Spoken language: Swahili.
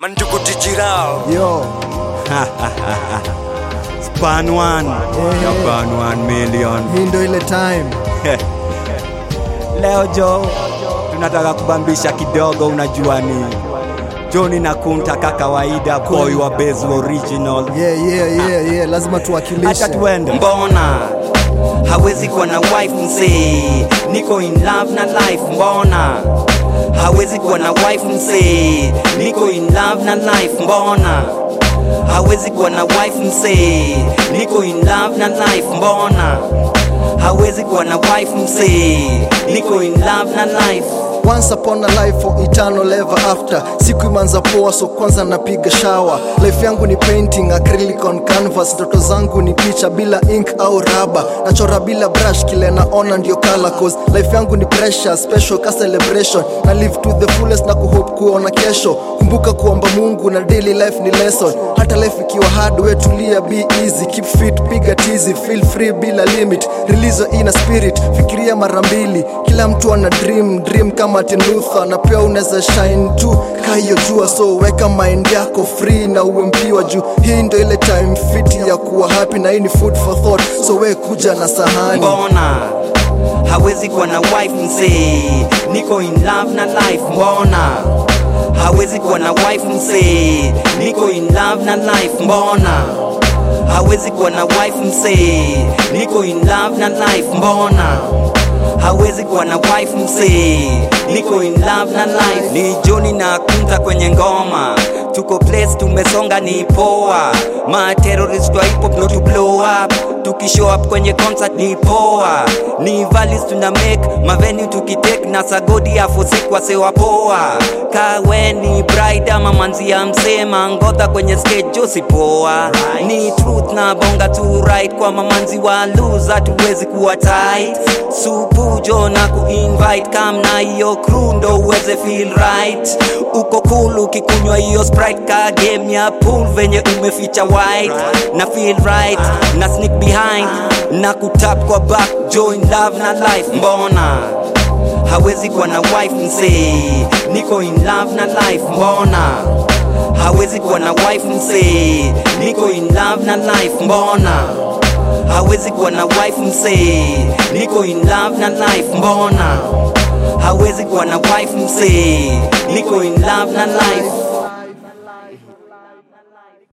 Mandugu Dijirao. Yo, Span one. Eh. Ya Span one million. hii ndo ile time. Leo jo tunataka kubambisha kidogo, unajua ni Johnny na Kunta ka kawaida, boy wa Base original. Yeah, yeah, yeah, yeah. Lazima tuwakilishe. Acha tuende. mbona hawezi kuwa na wife msee niko in love na life mbona hawezi kuwa na wife msee niko in love na life mbona hawezi kuwa na wife msee niko in love na life mbona hawezi kuwa na wife msee niko in love na life Once upon a life for eternal ever after. Siku imanza poa, so kwanza napiga shower. Life yangu ni painting acrylic on canvas. Ndoto zangu ni picha bila ink au raba. Nachora bila brush, kile naona ndio color cause life yangu ni pressure, special ka celebration. Na live to the fullest na kuhope kuona kesho. Kumbuka kuomba Mungu na daily life ni lesson. Hata life ikiwa hard, we tulia, be easy, keep fit, piga tizi, feel free bila limit. Release your inner spirit, fikiria mara mbili. Kila mtu ana dream, dream kama Martin Luther na pia unaweza shine tu kayo jua, so weka mind yako free na uwe mpiwa juu. Hii ndo ile time fit ya kuwa happy na hii ni food for thought, so we kuja na sahani. mbona hawezi kuwa na wife msee niko in love na life mbona hawezi kuwa na wife msee niko in love na life mbona hawezi kuwa na wife msee niko in love na life mbona hawezi kuwa na wife msee niko in love na life ni Johnny na Kunta kwenye ngoma tuko place tumesonga ni poa ma terrorist wa hip hop no to blow up tukishow up kwenye concert ni poa ni valis tuna make mavenue tukitake na sagodi afosikwa sewa poa kawe ni bride ama manzi ya msema ngodha kwenye stage josi poa ni truth na bonga tu right kwa mamanzi wa lose hatuwezi kuwa tight supujo na kuinvite kam na hiyo crew ndo uweze feel right uko cool ukikunywa hiyo sprite ka game ya pool venye umeficha white na feel right na sneak behind na kutap kwa back join love na life mbona hawezi kuwa na wife msee niko in love na life mbona hawezi kuwa na wife msee niko in love na life mbona hawezi kuwa na wife msee niko in love na life mbona hawezi kuwa na wife msee niko in love na life